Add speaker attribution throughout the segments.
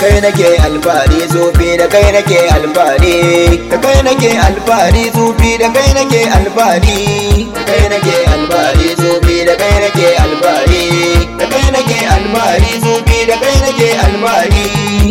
Speaker 1: kai nake alfahari sufi da kai nake alfahari da kai nake alfahari sufi da kai nake alfahari da kai nake alfahari sufi da kai nake alfahari da kai nake alfahari sufi da kai nake alfahari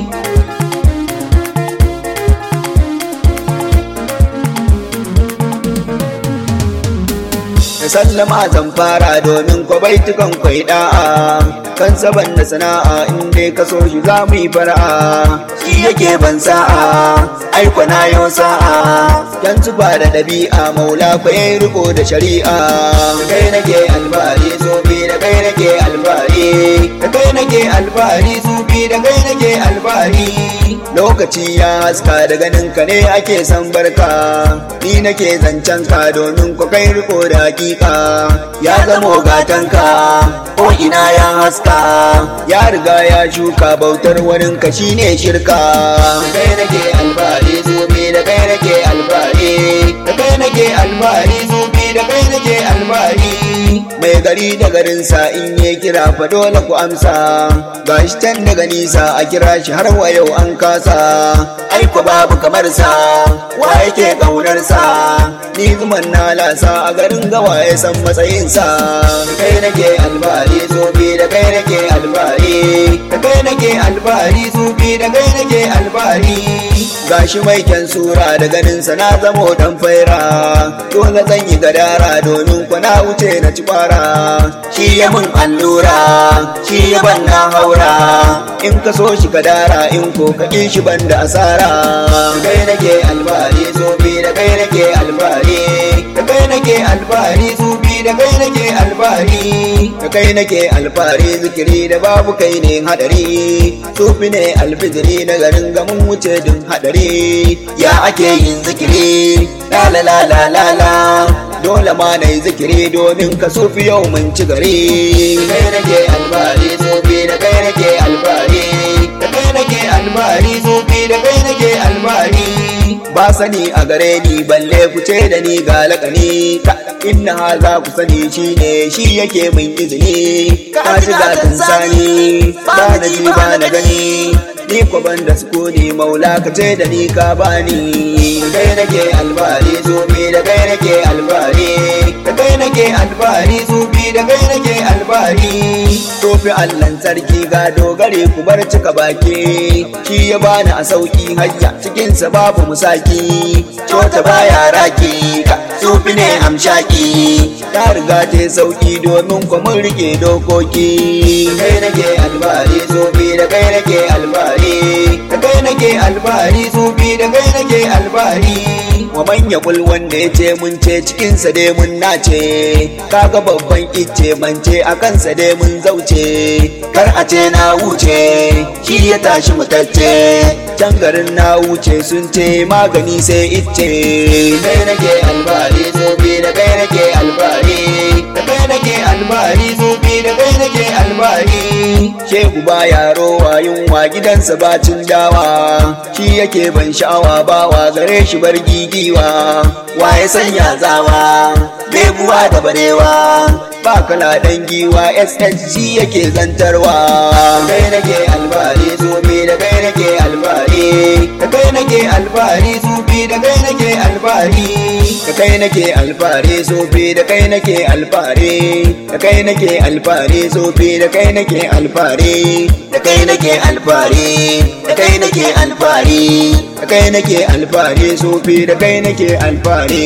Speaker 1: da sallama zan fara domin ko baitukan kwai da'a kan saban da sana'a in dai ka so shi za mu yi fara'a shi yake ban sa'a aiko na yau sa'a yan zuba da ɗabi'a maula ko yayi riko da shari'a da kai nake alfahari sufi da kai nake alfahari da kai nake alfahari sufi da kai nake alfahari lokaci ya haska da ganin ka ne ake san barka ni nake zancen ka domin ku kai riko da hakika ya zamo gatanka ko ina ya haska ya riga ya shuka bautar wurin ka shine shirka kai nake alfahari zubi da kai nake alfahari da kai nake alfahari zubi da kai nake alfahari mai gari da garinsa in yi kira fa dole ku amsa gashi can daga nisa a kira shi har wa yau an kasa aiko babu kamar sa wa yake kaunar sa ni zuman na lasa a garin gawa ya san matsayin sa kai nake alfahari zubi da kai nake alfahari da kai nake alfahari zubi da kai nake alfahari gashi mai kyan sura da ganin sa na zamo dan faira dole zan yi gadara domin ku na wuce na ci kwara shi ya mun allura shi ya ban na haura in ka so shi kadara in ko ka ƙi shi ban da asara kai nake alfahari zubi da kai nake alfahari da kai nake alfahari zubi da kai nake alfahari da kai nake alfahari zikiri da babu kai ne hadari sufi ne alfijiri na garin gamin wuce dun hadari ya ake yin zikiri la la la la la la dole ma na yi zikiri domin ka sufi yau mun ci gari kai nake alfahari sufi da kai nake alfahari da kai nake alfahari sufi da kai nake alfahari ba sani a gare ni balle ku ce da ni ga lakani inna ha za ku sani shi ne shi yake min izini ka shiga kan sani ba na ji ba na gani ni ko ban da sukuni maula ka ce da ni ka bani kai nake alfahari zubi da kai nake alfahari da kai nake alfahari zubi da kai nake alfahari tofi allan sarki ga dogare ku bar cika baki shi ya bani a sauki hajja cikinsa babu musaki cota baya raki ka sufi ne amshaki ta riga ta sauki domin ku mun rike dokoki kai nake alfahari zubi da kai nake alfahari da kai nake alfahari zubi da kai nake alfahari wa manya kul wanda ya ce mun ce cikinsa dai mun nace kaga babban icce bance a kansa dai mun zauce kar a ce na wuce shi ya tashi mutacce can garin na wuce sun ce magani sai icce kai nake alfahari zobe da kai nake alfahari da kai nake alfahari zobe da kai nake alfahari shehu ba yaro wa yunwa gidansa bacin dawa shi yake ban sha'awa bawa gare shi bar gigiwa wa ya sanya zawa bebuwa da barewa ba kala dan giwa ss shi yake zantarwa kai nake alfahari zobe da kai nake alfahari da kai nake alfahari zobe da kai nake alfahari da kai nake alfahari zobe da kai nake alfahari da kai nake alfahari zobe da kai nake alfahari da kai nake alfahari da kai nake alfahari da kai nake alfahari zobe da kai nake alfahari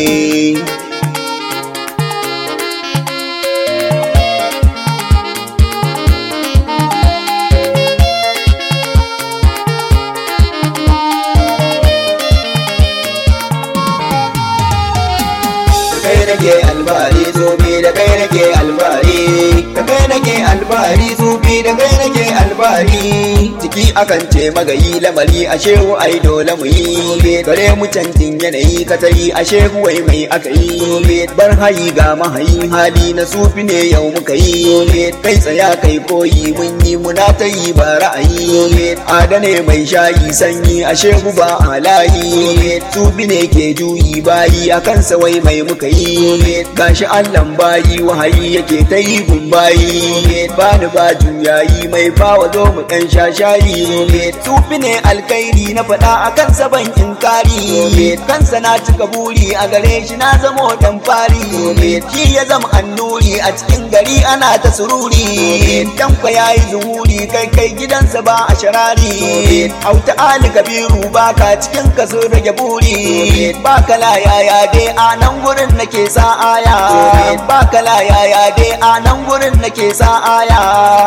Speaker 1: kai nake alfahari zobe da kai nake alfahari da kai nake alfahari zobe da kai nake alfahari ciki akan ce magayi lamari a shehu ai dole mu yi gare mu canjin yanayi katari a shehu wai mai aka yi bar hayi ga mahayi hali na sufi ne yau muka yi kai tsaya kai koyi mun yi muna ta yi ba ra'ayi adane mai shayi sanyi a shehu ba halayi sufi ne ke juyi bayi a kansa wai mai muka yi gashi allan bayi wahayi yake ta yi gun bayi bani ba juyayi mai bawa zo mu ɗan sha shayi labari sufi ne alkairi na faɗa a kansa ban inkari kansa na cika buri a gare shi na zamo dan fari shi ya zama annuri a cikin gari ana ta sururi tanko ya yi zuhuri kai kai gidansa ba a sharari auta ali kabiru ba ka cikin ka sun rage buri ba kala yaya dai a nan gurin nake sa aya ba kala yaya dai a nan gurin nake sa aya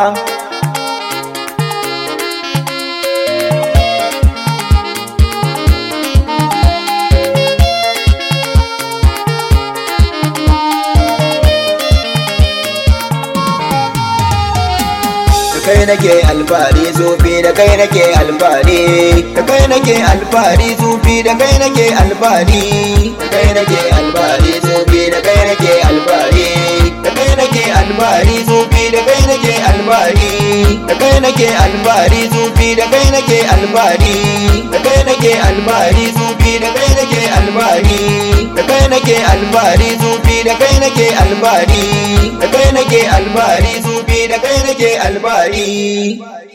Speaker 1: kai nake alfahari zufi da kai nake alfahari da kai nake alfahari zufi da kai nake alfahari da kai nake alfahari zufi da kai nake alfahari da kai nake alfahari zufi da kai nake alfahari da kai nake alfahari zufi da kai nake alfahari da kai nake alfahari zufi da kai nake alfahari da kai nake alfahari zufi da kai nake alfahari da kai nake alfahari zufi da kai nake alfahari